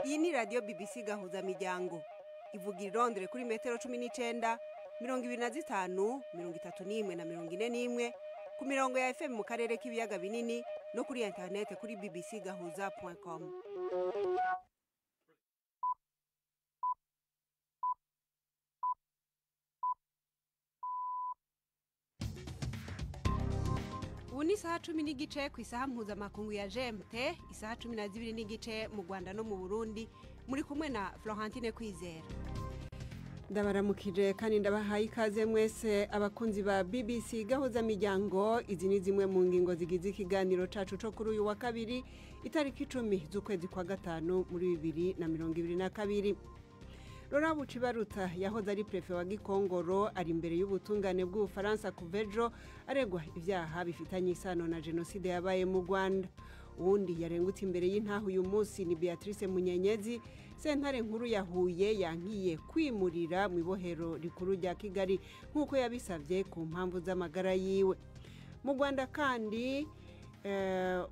iyi ni radiyo BBC gahuzamiryango ivuga irondere kuri metero cumi n'icyenda mirongo ibiri na zitanu mirongo itatu n'imwe na mirongo ine n'imwe ku mirongo ya fm mu karere k'ibiyaga binini no kuri interinete kuri bbc gahuza com ubu ni isaha cumi n'igice ku isaha mpuzamakungu ya gmt isaha cumi na zibiri n'igice mu rwanda no mu burundi muri kumwe na florentine kwizera ndabaramukije kandi ndabahaye ikaze mwese abakunzi ba bbc gahuza miryango izi ni zimwe mu ngingo zigize ikiganiro cacu co kuri uyu wa kabiri itariki icumi z'ukwezi kwa gatanu muri bibiri na mirongo ibiri na kabiri Laurent Bucibaruta yahoze ari prefe wa Gikongoro ari imbere y'ubutungane bw'Ubufaransa Kuvejo aregwa ivyaha bifitanye isano na jenoside yabaye mu Rwanda uwundi yarengutse imbere y'intaho uyu munsi ni Beatrice Munyenyezi sentare nkuru ya Huye yankiye kwimurira mu ibohero rikuru rya Kigali nk'uko yabisabye ku mpamvu z'amagara yiwe mu Rwanda kandi eh,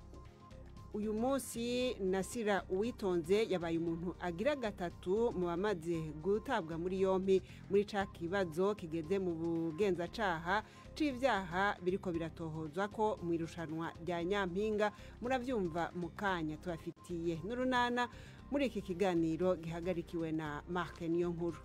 uyu munsi nasira uwitonze yabaye umuntu agira gatatu mu bamaze gutabwa muri yombi muri ca kibazo kigeze mu bugenzacaha c'ivyaha biriko biratohozwa ko mu irushanwa rya nyampinga muravyumva mu kanya tubafitiye n'urunana muri iki kiganiro gihagarikiwe na mark niyo nkuru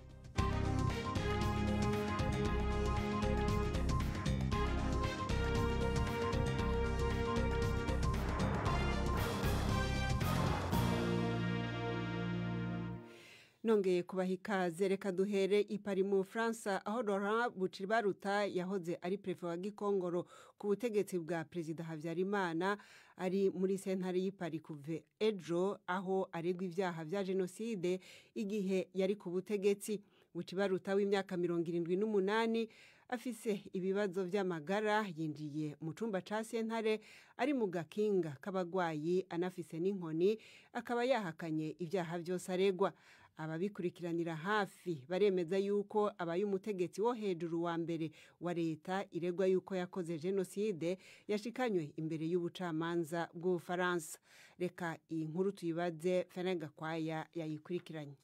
nongeye kubaha ikaze reka duhere ipari mu bufaransa aho Laurent bucibaruta yahoze ari perefe wa gikongoro ku butegetsi bwa perezida habyarimana ari muri sentare y'ipari kuve ejo aho aregwa ibyaha bya jenoside igihe yari ku butegetsi bucibaruta w'imyaka mirongo irindwi n'umunani afise ibibazo by'amagara yinjiye mu cyumba cya sentare ari mu gakinga k'abarwayi anafise n'inkoni akaba yahakanye ibyaha byose aregwa ababikurikiranira hafi baremeza yuko abaye umutegetsi wo hejuru wa mbere wa leta iregwa yuko yakoze jenoside yashikanywe imbere y'ubucamanza bw'ubufaransa reka iyi nkuru tuyibaze fene gakwaya yayikurikiranye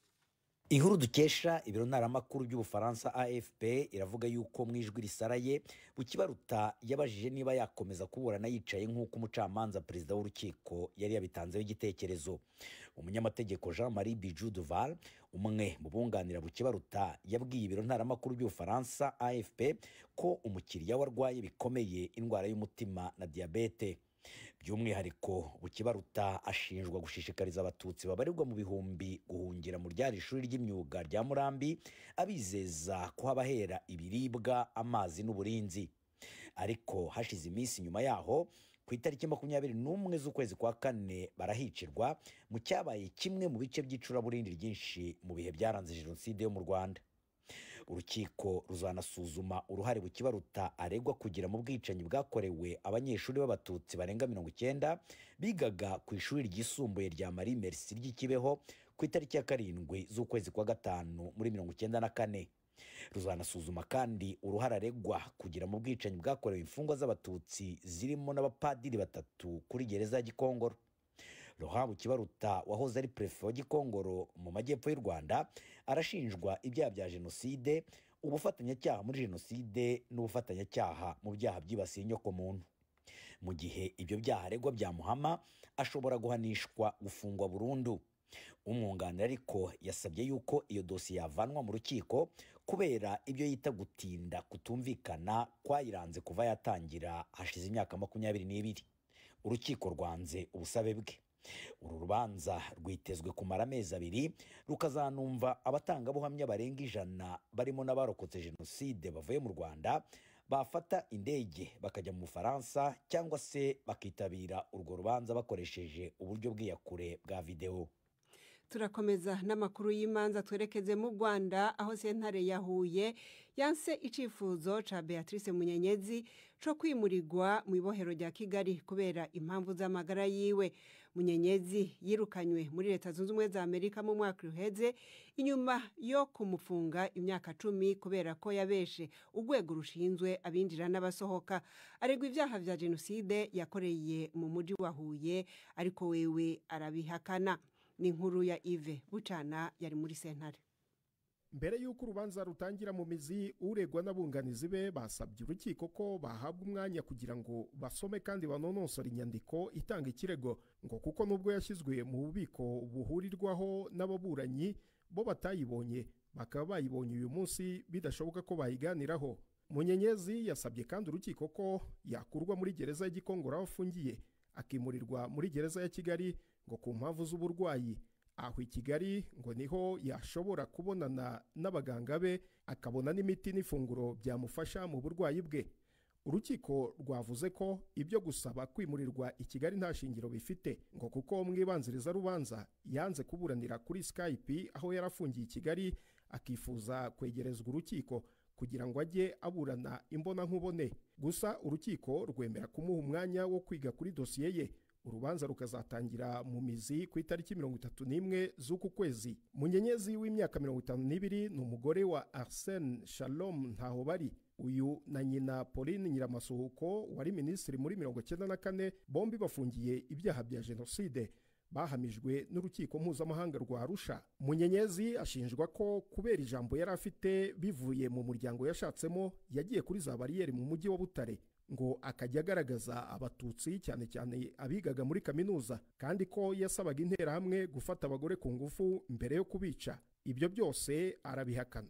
inkuru dukesha ibiro ntaramakuru by'ubufaransa afp iravuga yuko mu ijwi risaraye bukibaruta yabajije niba yakomeza kuburana yicaye nk'uko umucamanza perezida w'urukiko yari yabitanzeho igitekerezo umunyamategeko jean marie biju duval umwe mu bunganira bukibaruta yabwiye ibiro ntaramakuru by'ubufaransa afp ko umukiriya we arwaye bikomeye indwara y'umutima na diyabete by'umwihariko bukibaruta ashinjwa gushishikariza abatutsi babarirwa mu bihumbi guhungira mu ryari shuri ry'imyuga rya murambi abizeza kuhabahera ibiribwa amazi n'uburinzi ariko hashize iminsi nyuma yaho ku itariki makumyabiri n'umwe z'ukwezi kwa kane barahicirwa mu cyabaye kimwe mu bice by'icuraburindi ryinshi mu bihe byaranze jenoside yo mu rwanda urukiko ruzanasuzuma uruhare bukibaruta aregwa kugira mu bwicanyi bwakorewe abanyeshuri b'abatutsi barenga mirongo icyenda bigaga ku ishuri ryisumbuye rya marie merci ry'ikibeho ku itariki ya karindwi z'ukwezi kwa gatanu muri mirongo icyenda na kane ruzanasuzuma kandi uruhare aregwa kugira mu bwicanyi bwakorewe imfungwa z'abatutsi zirimo n'abapadiri batatu kuri gereza ya gikongoro ruhabu kibaruta wahoze ari perefe wa gikongoro mu majyepfo y'u rwanda arashinjwa ibyaha bya jenoside ubufatanyacyaha muri jenoside n'ubufatanyacyaha mu byaha byibasiye inyokomuntu mu gihe ibyo byaha aregwa byamuhama ashobora guhanishwa gufungwa burundu umwunganira ariko yasabye yuko iyo dosiye yavanwa mu rukiko kubera ibyo yita gutinda kutumvikana kwayiranze kuva yatangira hashize imyaka makumyabiri n'ibiri urukiko rwanze ubusabe bwe uru rubanza rwitezwe kumara amezi abiri rukazanumva abatangabuhamya barenga ijana barimo n'abarokotse jenoside bavuye mu rwanda bafata indege bakajya mu bufaransa cyangwa se bakitabira urwo rubanza bakoresheje uburyo bw'iyakure bwa videwo turakomeza n'amakuru y'imanza twerekeze mu rwanda aho sentare yahuye yanse icyifuzo cya beatrice munyenyezi cyo kwimurirwa mu ibohero rya kigali kubera impamvu z'amagara yiwe munyenyezi yirukanywe muri leta zunze ubumwe za amerika mu mwaka uheze inyuma yo kumufunga imyaka cumi kubera ko yabeshe urwego rushinzwe abinjira n'abasohoka aregwa ibyaha bya jenoside yakoreye mu mujyi wa huye ariko wewe arabihakana ni inkuru ya ive bucana yari muri sentare mbere y'uko urubanza rutangira mu mizi uregwa n'abunganizi be basabye urukiko ko bahabwa umwanya kugira ngo basome kandi banonosore inyandiko itanga ikirego ngo kuko nubwo yashyizwe mu bubiko buhurirwaho n'ababuranyi bo batayibonye bakaba bayibonye uyu munsi bidashoboka ko bayiganiraho munyenyezi yasabye kandi urukiko ko yakurwa muri gereza y'igikongoro aho afungiye akimurirwa muri gereza ya kigali ngo ku mpamvu z'uburwayi aho i kigali ngo niho yashobora kubonana n'abaganga be akabona n'imiti n'ifunguro byamufasha mu burwayi bwe urukiko rwavuze ko ibyo gusaba kwimurirwa i kigali nta shingiro bifite ngo kuko mwibanziriza rubanza yanze kuburanira kuri skype aho yari afungiye i kigali akifuza kwegerezwa urukiko kugira ngo ajye aburana imbonankubone gusa urukiko rwemera kumuha umwanya wo kwiga kuri dosiye ye urubanza rukazatangira mu mizi ku itariki mirongo itatu n'imwe z'uku kwezi munyenyezi w'imyaka mirongo itanu n'ibiri ni umugore wa arsene shalom ntahobari uyu na nyina pauline nyiramasuhuko wari minisitiri muri mirongo cyenda na kane bombi bafungiye ibyaha bya jenoside bahamijwe n'urukiko mpuzamahanga rwa arusha munyenyezi ashinjwa ko kubera ijambo yari afite bivuye mu muryango yashatsemo yagiye kuri za bariyeri mu mujyi wa butare ngo akajya agaragaza abatutsi cyane cyane abigaga muri kaminuza kandi ko yasabaga interahamwe gufata abagore ku ngufu mbere yo kubica ibyo byose arabihakana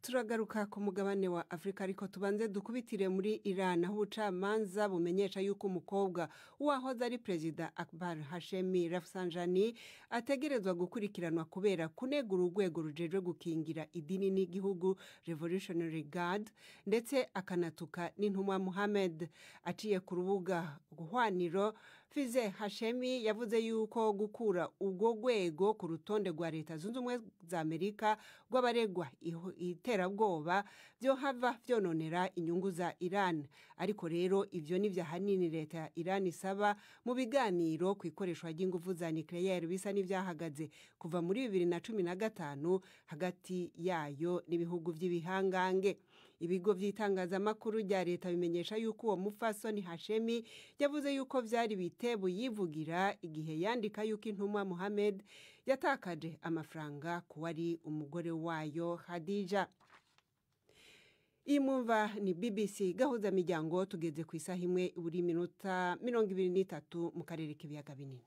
turagaruka ku mugabane wa afurika ariko tubanze dukubitire muri iran aho ubucamanza bumenyesha yuko umukobwa wahoze ari perezida akbar hashemi rafsanjani ategerezwa gukurikiranwa kubera kunegura urwego rujejwe gukingira idini n'igihugu revolutionary guard ndetse akanatuka n'intumwa muhammed aciye ku rubuga guhwaniro fize hashemi yavuze yuko gukura urwo rwego ku rutonde rwa leta zunze ubumwe za amerika rw'abaregwa iterabwoba byohava byononera inyungu za iran ariko rero ibyo ni byahanini leta ya iran isaba mu biganiro ku ikoreshwa ry'ingufu za nucleaire bisa n'ibyahagatse kuva muri bibiri na cumi na gatanu hagati yayo n'ibihugu by'ibihangange ibigo by'itangazamakuru rya leta bimenyesha yuko uwo mupfasoni hashemi yavuze yuko byari bitebo yivugira igihe yandika yuko intumwa muhammed yatakaje amafaranga ku wari umugore wayo hadija iyi mwumva ni bbc gahuza miryango tugeze ku isaha imwe buri minota mirongo ibiri n'itatu mu karere k'ibiyaga binini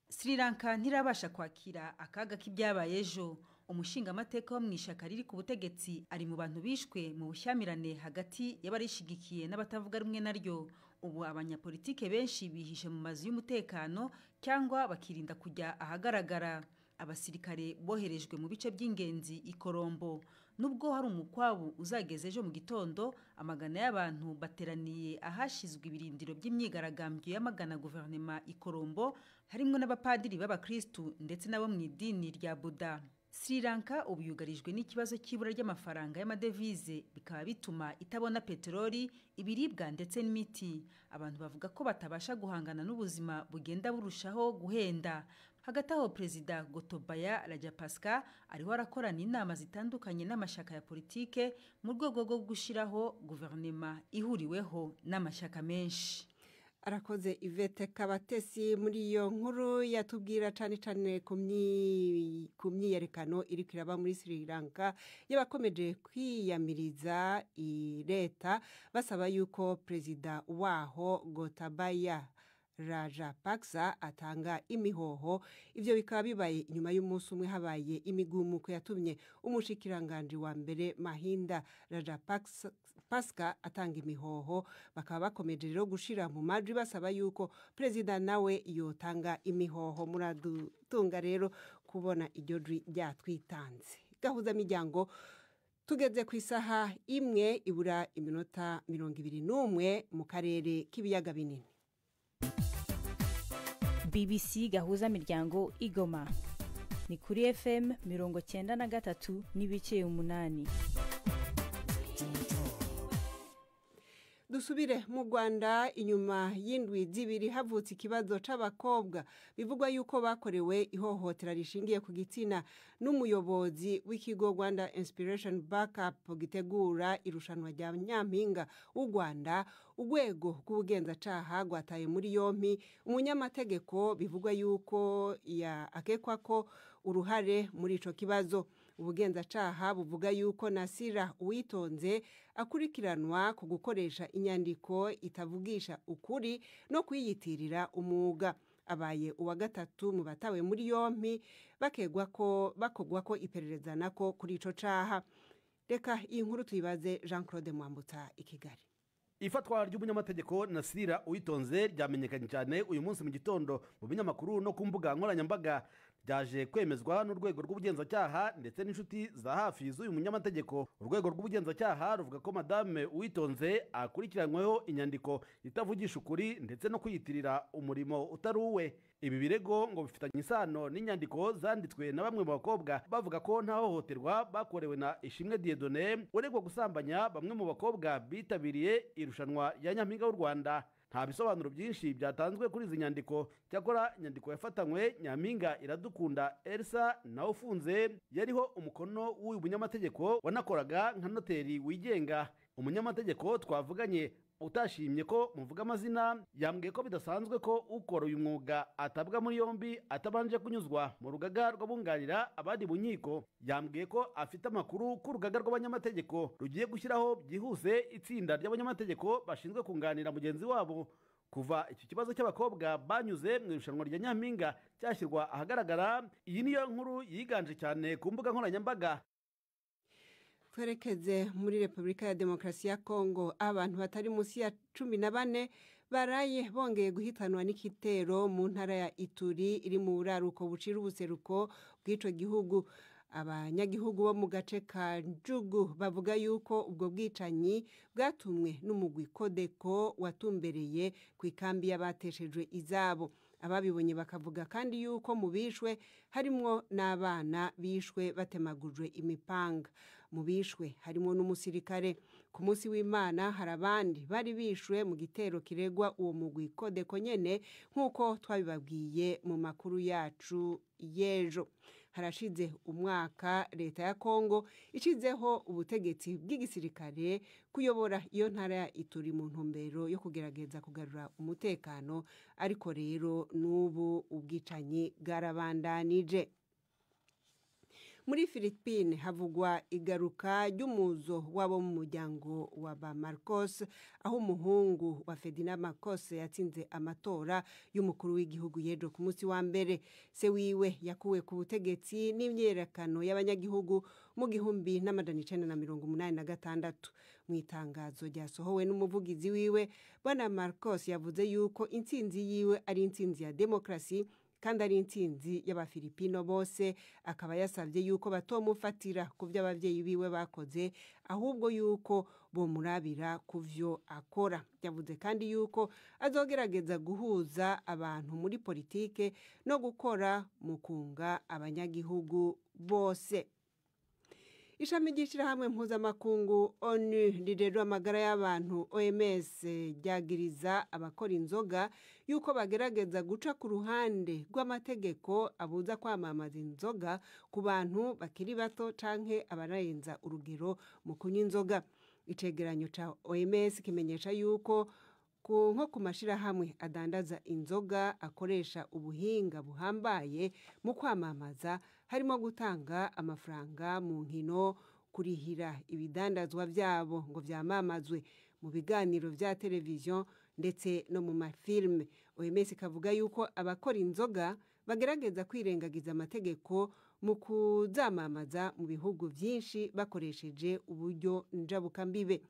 sri lanka ntirabasha kwakira akaga k'ibyabaye ejo umushingamateka wo mu ishyaka riri ku butegetsi ari mu bantu bishwe mu bushyamirane hagati y'abarishigikiye n'abatavuga rumwe naryo ubu abanyapolitike benshi bihishe mu mazu y'umutekano cyangwa bakirinda kujya ahagaragara abasirikare boherejwe mu bice by'ingenzi i korombo nubwo hari umukwabu uzageze ejo mu gitondo amagana y'abantu bateraniye ahashyizwe ibirindiro by'imyigaragambyo y'amagana guverinoma i korombo harimo n'abapadiri b'abakirisitu ndetse n'abo mu idini rya buda sri lanka ubu yugarijwe n'ikibazo cy'ibura ry'amafaranga y'amadevize bikaba bituma itabona peteroli ibiribwa ndetse n'imiti abantu bavuga ko batabasha guhangana n'ubuzima bugenda burushaho guhenda hagati aho perezida gotobaya rajapasika ariho arakorana inama zitandukanye n'amashyaka ya politike mu rwego rwo gushyiraho guverinoma ihuriweho n'amashyaka menshi arakoze ivete kabatesi muri iyo nkuru yatubwira cyane cyane ku myiyerekano iri kiraba muri sri lanka y'abakomeje kwiyamiriza leta basaba yuko perezida waho gotabaya raja pakisa atanga imihoho ibyo bikaba bibaye inyuma y'umunsi umwe habaye imigumuko yatumye umushikiranganji wa mbere mahinda raja pasika atanga imihoho bakaba bakomeje rero gushyira mu majwi basaba yuko perezida nawe yotanga imihoho muradutunga rero kubona iryo jwi ryatwitanze gahuza miryango tugeze ku isaha imwe ibura iminota mirongo ibiri n'umwe mu karere k'ibiyaga binini bbc gahuza miryango igoma ni kuri fm mirongo cyenda na gatatu n'ibice umunani dusubire mu rwanda inyuma y'indwi zibiri havutse ikibazo cy'abakobwa bivugwa yuko bakorewe ihohotera rishingiye ku gitsina n'umuyobozi w'ikigo rwanda inspiration backup gitegura irushanwa rya nyampinga w'u rwanda urwego rw'ubugenzacyaha rwataye muri yombi umunyamategeko bivugwa yuko ya- akekwa ko uruhare muri icyo kibazo ubugenzacyaha buvuga yuko nasira uwitonze akurikiranwa ku gukoresha inyandiko itavugisha ukuri no kuyiyitirira umwuga abaye uwa gatatu mu batawe muri yombi bakegwa ko bakogwa ko iperereza nako kuri icyo cyaha reka iyi nkuru tuyibaze jean claude mwambutsa i kigali ifatwa ry'umunyamategeko nasirira uwitonze ryamenyekanye cyane uyu munsi mu gitondo mu binyamakuru no ku mbuga nkoranyambaga ryaje kwemezwa n'urwego rw'ubugenzacyaha ndetse n'inshuti za hafi z'uyu munyamategeko urwego rw'ubugenzacyaha ruvuga ko madame uwitonze akurikiranyweho inyandiko itavugisha ukuri ndetse no kwiyitirira umurimo utari uwe ibi birego ngo bifitanye isano n'inyandiko zanditswe na bamwe mu bakobwa bavuga ko nta hohoterwa bakorewe na ishimwe diedone uregwa gusambanya bamwe mu bakobwa bitabiriye irushanwa ya nyampinga w'u rwanda nta bisobanuro byinshi byatanzwe kuri izi nyandiko cyakora inyandiko yafatanywe nyampinga iradukunda elsa nawe ufunze yariho umukono w'uyu munyamategeko wanakoraga nka noteri wigenga umunyamategeko twavuganye utashimye ko muvuga amazina yambwiye ko bidasanzwe ko ukora uyu mwuga atabwa muri yombi atabanje kunyuzwa mu rugaga rw'abunganira abandi mu nkiko yambwiye ko afite amakuru ko urugaga rw'abanyamategeko rugiye gushyiraho byihuse itsinda ry'abanyamategeko bashinzwe kunganira mugenzi wabo kuva iki kibazo cy'abakobwa banyuze mu irushanwa rya nyampinga cyashyirwa ahagaragara iyi niyo nkuru yiganje cyane ku mbuga nkoranyambaga twerekeze muri repubulika ya demokarasi ya kongo aho abantu batari munsi ya cumi na bane baraye bongeye guhitanwa n'igitero mu ntara ya ituri iri mu buraruko bucira ubuseruko bw'icyo gihugu abanyagihugu bo mu gace ka njugu bavuga yuko ubwo bwicanyi bwatumwe n'umugwi kodeko watumbereye ku ikambi y'abateshejwe izabo ababibonye bakavuga kandi yuko mu bishwe harimwo n'abana bishwe batemagujwe imipanga mu bishwe harimo n'umusirikare ku munsi w'imana hari abandi bari bishwe mu gitero kiregwa uwo mugwi kodeko nyene nk'uko twabibabwiye mu makuru yacu y'ejo harashize umwaka leta ya kongo ishizeho ubutegetsi bw'igisirikare kuyobora iyo ntara ya ituri mu ntumbero yo kugerageza kugarura umutekano ariko rero n'ubu ubwicanyi bwarabandanije muri philippine havugwa igaruka ry'umuzo w'abo mu muryango wa ba marcos aho umuhungu wa ferdinand marcos yatsinze amatora y'umukuru w'igihugu yejo ku munsi wa mbere se wiwe yakuwe ku butegetsi n'imyiyerekano y'abanyagihugu mu gihumbi n'amajana icenda na mirongo umunani na gatandatu mu itangazo ryasohowe n'umuvugizi wiwe bwana marcos yavuze yuko intsinzi yiwe ari intsinzi ya demokarasi kandi ari intsinzi y'abafilipino bose akaba yasabye yuko batomufatira ku byo ababyeyi biwe bakoze ahubwo yuko bomurabira ku byo akora yavuze kandi yuko azogerageza guhuza abantu muri politike no gukora mu kunga abanyagihugu bose ishami ry'ishyirahamwe mpuzamakungu onu rirerura amagara y'abantu oms ryagiriza abakora inzoga y'uko bagerageza guca ku ruhande rw'amategeko abuza kwamamaza inzoga ku bantu bakiri bato canke abanarenza urugero mu kunywa inzoga icegeranyo ca oms kimenyesha yuko ku- nko ku mashyirahamwe adandaza inzoga akoresha ubuhinga buhambaye mu kwamamaza harimo gutanga amafaranga mu nkino kurihira ibidandazwa byabo ngo byamamazwe mu biganiro bya televiziyo ndetse no mu mafilime oms ikavuga yuko abakora inzoga bagerageza kwirengagiza amategeko mu kuzamamaza mu bihugu byinshi bakoresheje uburyo njabukambibe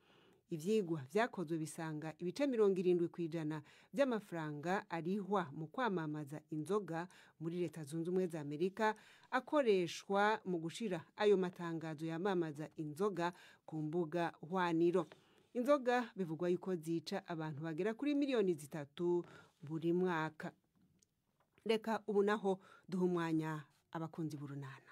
ibyigwa byakozwe bisanga ibice mirongo irindwi ku ijana by'amafaranga arihwa mu kwamamaza inzoga muri leta zunze ubumwe za amerika akoreshwa mu gushyira ayo matangazo yamamaza inzoga ku mbuga hwaniro inzoga bivugwa yuko zica abantu bagera kuri miliyoni zitatu buri mwaka reka ubu naho duha umwanya abakunzi b'urunana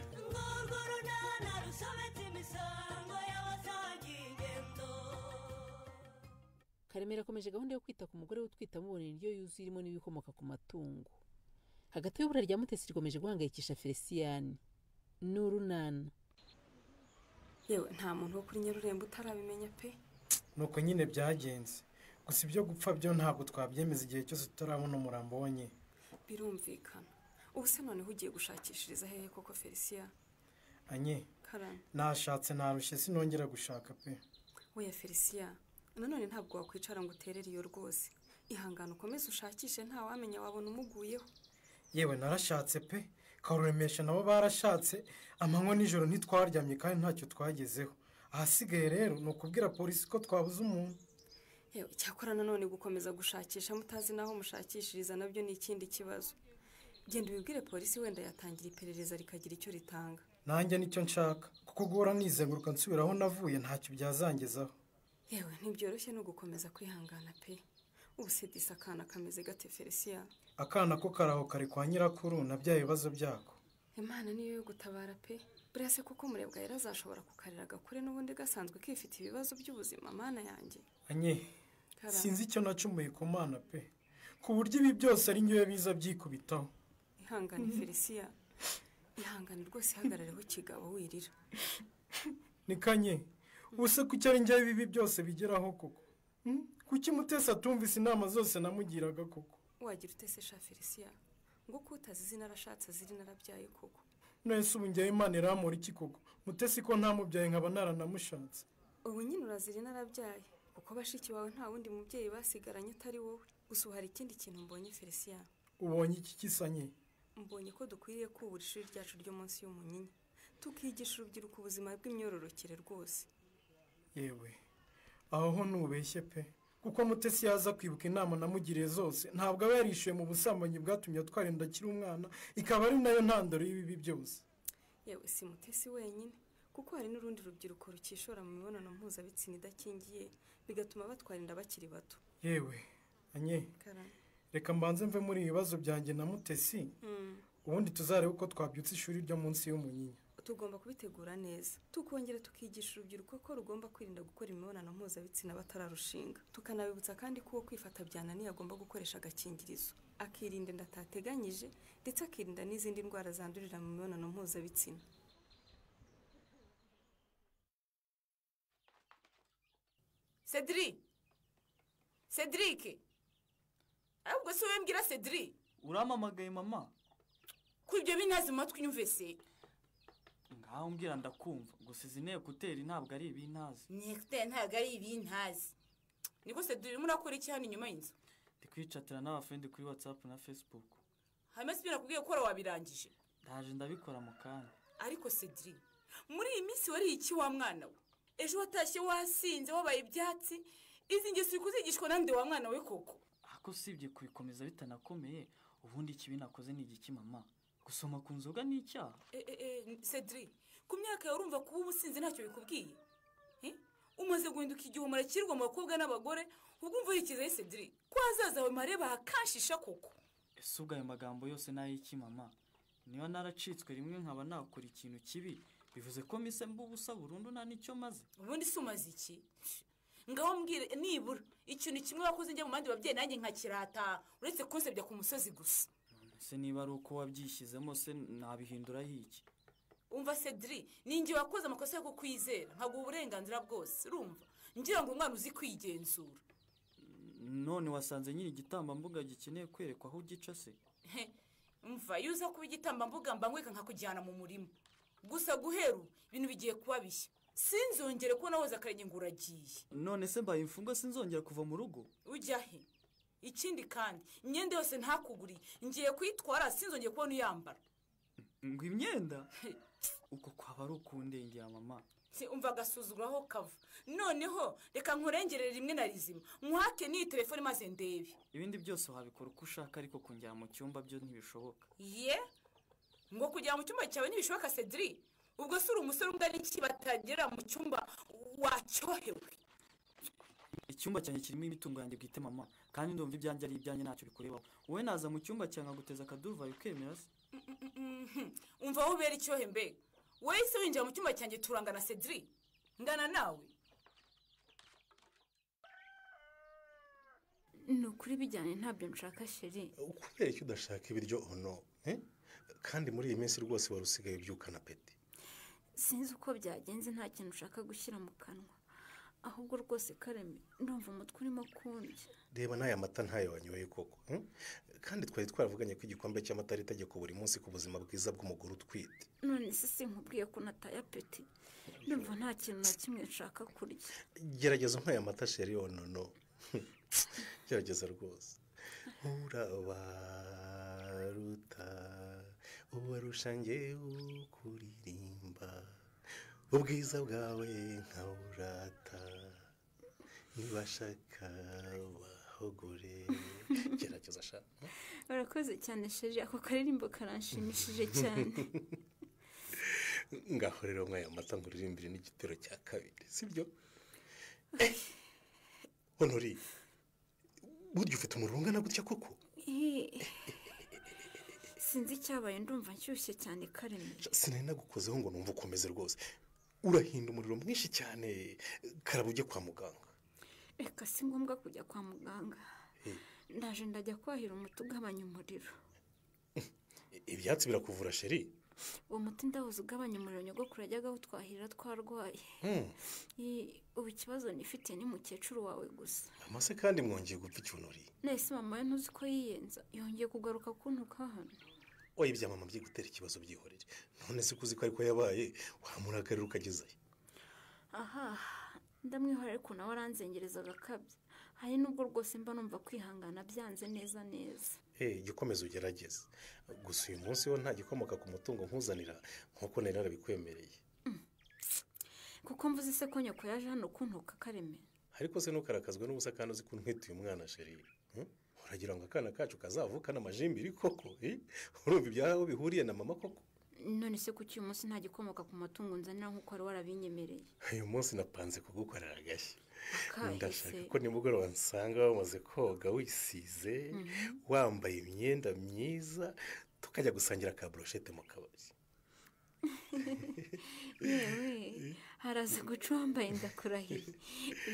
Ngororororororo karemera akomeje gahunda yo kwita ku mugore we utwite amubonera indyo yuzuye irimo n'ibikomoka ku matungo hagati y'ubura rya mutesi rikomeje guhangayikisha feliciyani n'urunana yewe nta muntu wo kuri nyarurembo utarabimenya pe nuko nyine byagenze gusa ibyo gupfa byo ntabwo twabyemeza igihe cyose tutarabona umurambo wonye birumvikana ubu se noneho ugiye gushakishiriza hehe koko feliciya anye karame nashatse narushye sinongera gushaka pe weya feliciya nanone ntabwo wakwicara ngo uterere iyo rwose ihangane ukomeze ushakishe nta wamenya wabona umuguyeho yewe narashatse pe karuremesha nabo barashatse amanywa nijoro ntitwaryamye kandi ntacyo twagezeho ahasigaye rero ni ukubwira polisi ko twabuze umuntu yewe cyakora nanone gukomeza gushakisha mutazi n'aho mushakishiriza nabyo ni ikindi kibazo genda ubibwire polisi wenda yatangira iperereza rikagira icyo ritanga nanjye nicyo nshaka kuko guhora nizenguruka nsubira aho navuye ntacyo byazangezaho yewe ntibyoroshye no gukomeza kwihangana pe ubu se disi akana kameze gate feliciya akana ko karaho kari kwa nyirakuru na bya bibazo byako imana niyo yo gutabara pe buriya se kuko murebwa yari azashobora kukarira gakure n'ubundi gasanzwe kifite ibibazo by'ubuzima mana yanjye anye Karame. sinzi icyo nacumuye ku mana pe ku buryo ibi byose ari njyewe biza byikubitaho ihangane feliciya ihangane rwose ihagarareho kigabo wirira ni kanye ubuse kuki ari njyewe ibi byose bigeraho koko Hmm? kuki mutesi atumvise inama zose namugiraga koko wagira utese sha feliciya ngo ko utazi izina arashatse azira inarabyaye koko none se ubu njyewe imana iramura iki koko mutesi ko ntamubyaye nkaba naranamushatse ubu nyine urazira inarabyaye kuko bashiki bawe nta wundi mubyeyi basigaranye atari wowe gusa ubu hari ikindi kintu mbonye feliciya ubonye iki kisanye mbonye ko dukwiriye kubura ishuri ryacu ryo munsi y'umunyinya tukigisha urubyiruko ubuzima bw'imyororokere rwose yewe aho ho ntubeshye pe kuko mutesi yaza kwibuka inama namugiriye zose ntabwo aba yarishyuye mu busambanyi bwatumye atwarinda akiri umwana ikaba ari nayo ntandaro y'ibibi byose yewe si mutesi wenyine kuko hari n'urundi rubyiruko rukishora mu mibonano mpuzabitsina idakingiye bigatuma batwara inda bakiri bato yewe anye reka mbanze mve muri ibi bibazo byanjye na mutesi ubundi tuzarebe uko twabyutsa ishuri ryo munsi y'umunyinya tugomba kubitegura neza tukongera tukigisha urubyiruko ko rugomba kwirinda gukora imibonano mpuzabitsina batararushinga tukanabibutsa kandi ko uwo kwifata byananiye agomba gukoresha agakingirizo akirinda inda atateganyije ndetse akirinda n'izindi ndwara zandurira mu mibonano mpuzabitsina sediri sedirike ahubwo si wowe mbwira sediri urampamagaye mama ko ibyo bintaze mu matwi nyumvise ngaho umbwira ndakumva gusa izi nteko uteri ntabwo ari ibintazi nekuteri ntabwo ari ibintazi niko sediri murakora iki hano inyuma y'inzu ndi kwicatira n'abafendi kuri watsapu na facebook hanyuma sibyo nakubwiye ko wari wabirangije ndaje ndabikora mu kanya ariko sediri muri iyi minsi wariye iki wa mwana we ejo watashye wasinze wabaye ibyatsi izi ngeso uri kuzigishwa na nde wa mwana we koko ako usibye kubikomeza bitanakomeye ubundi ikibi nakoze ni igiki mama gusoma ku nzoga ni icyaha E, e, e, sediri ku myaka yawe urumva kuba uba usinze ntacyo bikubwiye Eh? umaze guhinduka igihe umurakirwa mu bakobwa n'abagore ubwo umva yikizaho sediri ko ahazaza hawe mareba hakanshisha koko ese ubwo ayo magambo yose ni ay'iki mama niba naracitswe rimwe nkaba nakora ikintu kibi bivuze ko mise mba ubusa burundu nta n'icyo maze ubundi se umaze iki ngaho mbwire nibura ikintu kimwe wakoze njya mu bandi babyeyi nanjye nkakirata uretse kunsebya ku musozi gusa ese niba ari uko wabyishyizemo se nabihinduraho iki umva sediri ni njye wakoze amakosa yo kukwizera nkaguha uburenganzira bwose urumva ngira ngo umwana uzi kwigenzura none wasanze nyiri igitambambuga gikeneye kwerekwa aho ugica se He, umva iyo uza kuba igitambambuga mbangweka nkakujyana mu murima gusa guhera ubu ibintu bigiye kuba bishya sinzongere kubona woza akarenge ngo uragiye none se mbaye imfungwa sinzongera kuva mu rugo ujya he ikindi kandi imyenda yose ntakuguriye ngiye kuyitwara sinzongeye kubona uyambara ngo imyenda uko kwaba ari ukundengera mama Se, umva agasuzuguro aho kava noneho reka nkurengerere rimwe na rizima nkuhake n'iyi telefone maze ndebe ibindi byose wabikora uko ushaka ariko kongera mu cyumba byo ntibishoboka ye ngo kujya mu cyumba cyawe ntibishoboka cedri ubwo si uri umusore ungana iki batagera mu cyumba wacyohewe icyumba cyanjye kirimo imitungo yanjye bwite mama kandi ndumva ibyanjye ari ibyanjye ntacyo bikurebaho wowe naza mu cyumba cyanjye nkaguteza akaduruvayo ukemera se Mhm. umva wowe ubera icyohe mbega wowe se winjira mu cyumba cyanjye turangana cedri ngana nawe ni ukuri bijyanye ntabyo nshaka sheri kubera ko udashaka ibiryo ono eh? kandi muri iyi minsi rwose wari usigaye ubyukana peti sinzi uko byagenze nta kintu ushaka gushyira mu kanwa ahubwo rwose kareme ndumva umutwe urimo kundya reba n'aya mata ntayo wanyoye koko eh? kandi twari twaravuganye ko igikombe cy'amata ari itegeko buri munsi ku buzima bwiza bw'umugore utwite none se sinkubwiye ko nataye apeti ndumva nta kintu na kimwe nshaka kurya gerageza nk'aya mata sheri onono gerageza rwose uraba ruta ubarusha ngewe kuririmba ubwiza bwawe nkaburata nibashaka bahogore gerageza shaka urakoze cyane sheri ako karirimbo karanshimishije cyane ngaho rero mwaya mata ngo uririmbire n'igitero cya kabiri sibyo honori burya ufite umuriro ungana gutya koko Eh, sinzi icyabaye ndumva nshyushye cyane kareme sinari nagukozeho ngo numve ukomeze rwose urahinda umuriro mwinshi cyane karaba ujye kwa muganga reka si ngombwa kujya kwa muganga ndaje ndajya kwahira umuti ugabanya umuriro ibyatsi birakuvura sheri uwo muti ndawuzi ugabanya umuriro nyogokuru yajyaga awutwahira twarwaye Hmm. Eh, ubu ikibazo nifite ni mukecuru wawe gusa amase kandi mwongeye gupfa icyunori nahise mama we ntuzi ko yiyenza yongeye kugaruka kuntuka hano oya ibya mama bye gutera ikibazo byihorere none se kuzi ko ariko yabaye wamurakarira ukagezayo aha ndamwihora ariko nawe aranzengereza agakabya hari n'ubwo rwose mba numva kwihangana byanze neza neza Eh, jya ukomeza ugerageze gusa uyu munsi wo nta gikomoka ku mutungo nkuzanira nk'uko nari narabikwemereye kuko mvuze se ko nyoko yaje hano kuntuka kareme ariko se ntukarakazwe n'ubusa kandi uzi ko untwite uyu mwana sheri hmm? uragira ngo akana kacu kazavukane amajimbiri koko eh? urumva ibyaho bihuriye na mama koko none se kuki uyu munsi nta gikomoka ku matungo nzanira nk'uko wari warabinyemereye uyu munsi napanze kugukorera agashya Akahe ndashaka se? ko nimugoroba nsanga wamaze koga wisize Mhm. wambaye imyenda myiza tukajya gusangira ka broshete mu kabari yewe haraza guca uwambaye ndakurahiye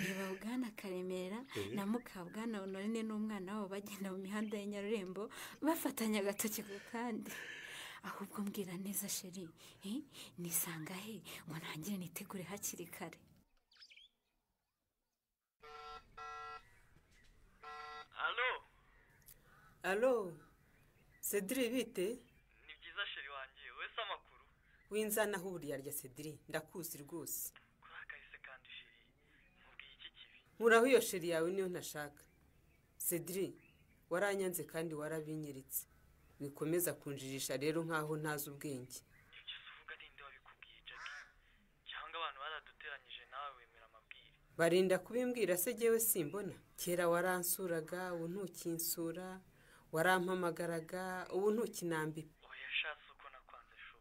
reba bwana karemera Eh. na mukabwana honorine n'umwana wabo bagenda mu mihanda ya nyarurembo bafatanya agatoki ku kandi ahubwo mbwira neza sheri eh, nisanga he ngo ntangire nitegure hakiri kare alo alo sediri bite ni byiza sheri wanjye wese amakuru winzanaho buriya rya sediri ndakuzi rwose nkuraho iyo sheri yawe niyo ntashaka sediri waranyanze kandi warabinyiritse wikomeza kunjirisha rero nk'aho ntazi ubwenge cyangwa abantu baraduteranyije nawe wemera amabwire barinda kubimbwira se jyewe simbona kera waransuraga ubu ntukinsura warampamagaraga ubu ntukinambipa oya shatse uko nakwanze shu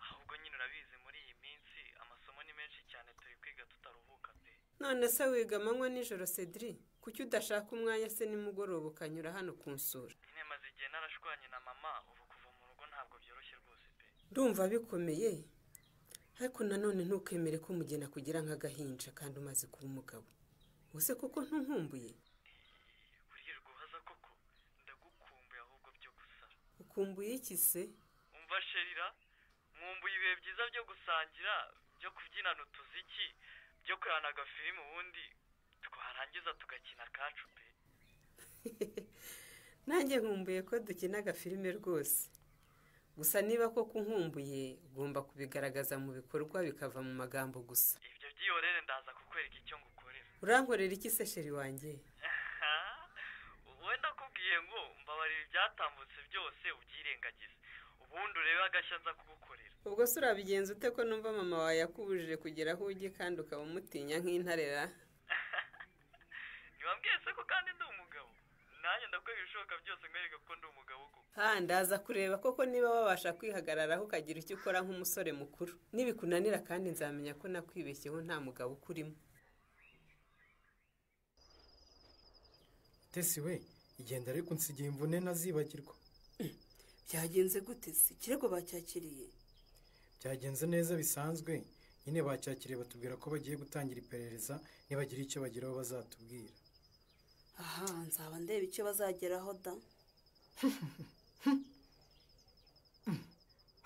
ahubwo nyine urabizi muri iyi minsi amasomo ni menshi cyane turi kwiga tutaruhuka pe none se wiga amanywa nijoro sediri kuki udashaka umwanya se nimugoroba ukanyura hano kunsura nyine maze igihe narashwanye na mama ubu kuva mu rugo ntabwo byoroshye rwose pe ndumva bikomeye ariko nanone ntukemere ko umugeni kugira nk'agahinja kandi umaze kuba umugabo ubuse kuko ntunkumbuye guhaza koko ndagukumbuye ahubwo byo gusara ukumbuye iki se umva sherira mwumbuye ibihe byiza byo gusangira byo kubyinana utuziki byo kurana agafirimu ubundi twarangiza tugakina akacu pe nanjye nkumbuye ko dukina agafilime rwose gusa niba koko nkumbuye ugomba kubigaragaza mu bikorwa bikava mu magambo gusa ibyo byihorere ndaza kukwereka icyo ngukorera urankorera iki se sheri wanjye wowe ndakubwiye ngo mbabarira ibyatambutse byose ubyirengagize ubundi urebe agashya nza kugukorera ubwo se urabigenza ute ko numva mama wawe yakubujije kugera aho ujye kandi ukaba umutinya nk'intarera ntiwambwiye se ko kandi ndi umugabo nanjye ndakora ibishoboka byose nkwereka ko ndi umugabo koko ha ndaza kureba koko niba wabasha kwihagararaho ukagira icyo ukora nk'umusore mukuru nibikunanira kandi nzamenya ko nakwibeshyeho nta mugabo ukurimo tesi we igenda ariko nsigaye imvune ntazibagirwa byagenze gute se ikirego bacyakiriye byagenze neza bisanzwe nyine bacyakiriye batubwira ko bagiye gutangira iperereza nibagira icyo bageraho bazatubwira aha nzaba ndeba icyo bazageraho da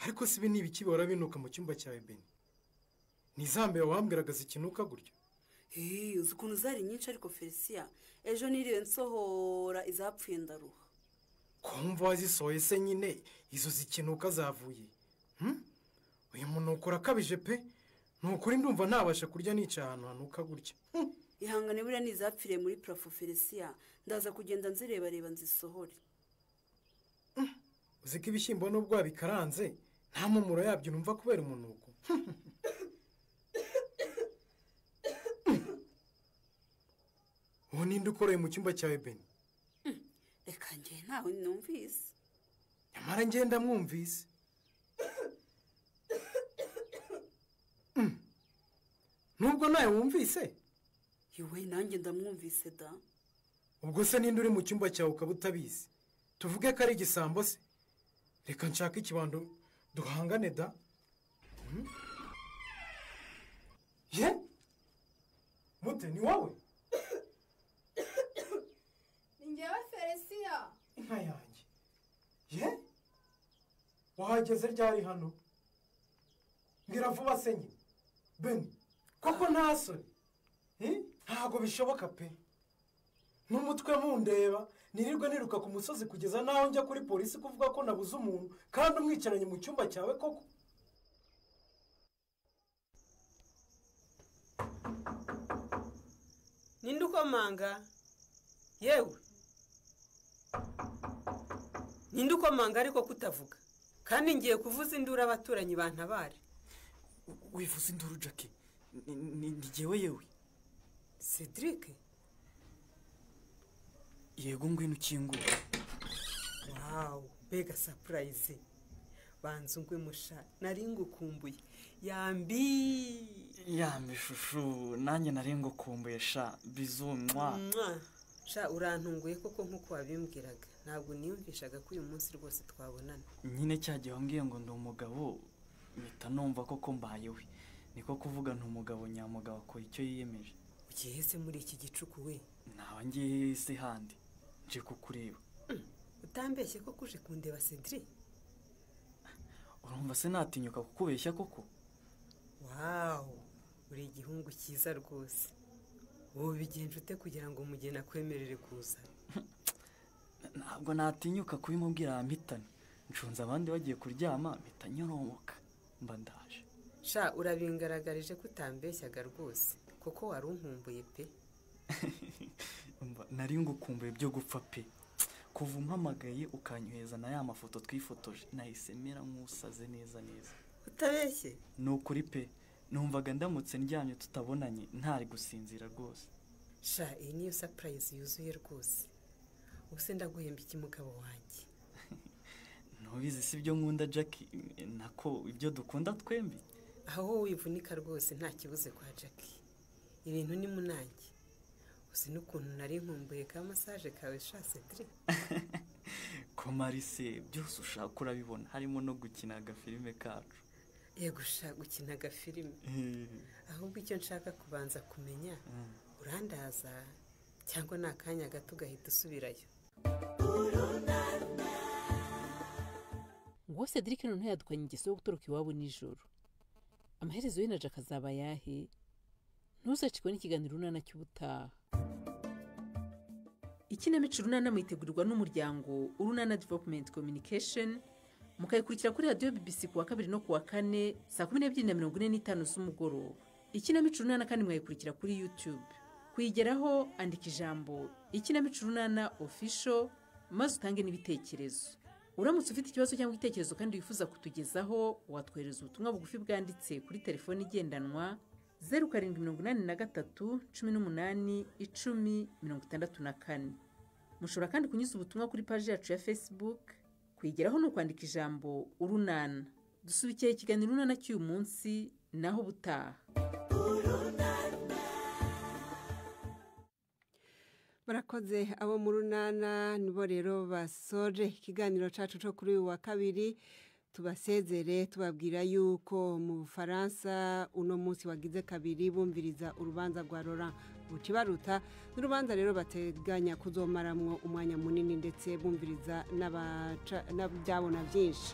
ariko si ibi ni ibiki bihora binuka mu cyumba cyawe beni ni izambere wambwiragaza ikinuka gutya Hey, uzi ukuntu zari nyinshi ariko felisiya ejo niriwe nsohora izapfuye ndaruha kumva wazisohoye se nyine izo zikinuka zavuye Hmm? uyu munuko urakabije pe ni ukuri ndumva ntabasha kurya nica ahantu hanuka gutya ihangane buriya ni izapfiriye muri purafo felisiya ndaza kugenda nzirebareba nzisohore uzi ko ibishyimbo n'ubwo wabikaranze nta mpumuro yabyo numva kubera umunuko uwo ninde ukoreye mu cyumba cyawe beni reka njye ntawe numvise nyamara ngenda mwumvise Mm. nubwo nawe wumvise yewe nanjye ndamwumvise da ubwo se ninde uri mu cyumba cyawe ukaba utabizi tuvuge ko ari igisambo se reka nshake ikibando duhangane da Hmm? ye mute ni wowe ni njyewe felisiya inka yanjye ye wahageze ryari hano mbwira vuba se nyine beni koko nta soni Eh? ntabwo bishoboka pe n'umutwe mundeba nirirwe niruka ku musozi kugeza n'aho njya kuri polisi kuvuga ko nabuze umuntu kandi umwicaranye mu cyumba cyawe koko ninde ukomanga yewe ninde ukomanga ariko kutavuga kandi ngiye kuvuza induru abaturanyi bantabare wivuze induru jackie ni- ni ni jyewe yewe cedric yego ngwino ukingura wawu mbega sapurayizi banza ungwe musha nari ngukumbuye yambi ya mishushu nanjye nari ngukumbuye sha bizumwa Mwa! sha urantunguye koko nk'uko wabimbwiraga ntabwo niyumvishaga ko uyu munsi rwose twabonana nyine cya gihe wambwiye ngo ndi umugabo mpita numva koko mbayewe niko kuvuga nti umugabo nyamugabo akora icyo yiyemeje ugihese muri iki gicuku we naba ngiye se handi nje kukureba utambeshye koko uje kundeba cedric urumva se natinyuka kukubeshya koko wawu uri igihungu cyiza rwose ubu bigenje ute kugira ngo umugeni akwemerere kuza ntabwo natinyuka kubimubwira yampitana ncunze abandi bagiye kuryama mpita nyoromoka mba ndaje sha urabingaragarije ko utambeshyaga rwose kuko wari unkumbuye pe Mba- nari ngukumbuye byo gupfa pe kuva umpamagaye ukanyohereza na ya mafoto twifotoje nahise mera nk'usaze neza neza utabeshye ni ukuri pe numvaga ndamutse ndyamye tutabonanye ntari gusinzira rwose sha iyi niyo sapurayizi yuzuye rwose ubu se ndaguhemba iki mugabo wanjye ntubizi si byo nkunda jackie eh, nako ibyo dukunda twembi aho wowe wivunika rwose nta kibuze kwa jackie ibintu ni munange uzi n'ukuntu nari nkumbuye ka masaje kawe sha cedric komarise byose ushaka urabibona harimo no gukina agafilime kacu yego sha gukina agafilime Eh, ahubwo icyo nshaka kubanza kumenya Mm. urandaza cyangwa ni akanya gato ugahita usubirayo ngo cedric none yadukanye ingeso yo gutoroka iwabo nijoro amaherezo ye na jack azaba ayahe ntuzacikwe n'ikiganiro runana cy'ubutaha ikinamico runana mwitegurirwa n'umuryango urunana development communication mukayikurikira kuri radiyo bbc ku wa kabiri no ku wa kane saa kumi n'ebyiri na mirongo ine n'itanu z'umugoroba ikinamico runana kandi mwayikurikira kuri youtube kuyigeraho andika ijambo ikinamico runana official maze utange n'ibitekerezo uramutse ufite ikibazo cyangwa igitekerezo kandi wifuza kutugezaho watwohereza ubutumwa bugufi bwanditse kuri telefoni igendanwa zeru karindwi mirongo inani na gatatu cumi n'umunani icumi mirongo itandatu na kane mushobora kandi kunyuza ubutumwa kuri paji yacu ya facebook kuyigeraho ni ukwandika ijambo urunana dusubikiye ikiganiro urunana cy'uyu munsi naho ubutaha barakoze abo mu runana nibo rero basoje ikiganiro cyacu cyo kuri uyu wa kabiri tubasezere tubabwira yuko mu bufaransa uno munsi wagize kabiri bumviriza urubanza rwa Laurent bukibaruta n'urubanza rero bateganya kuzomaramwo umwanya munini ndetse bumviriza n'abaca- n'abyabona byinshi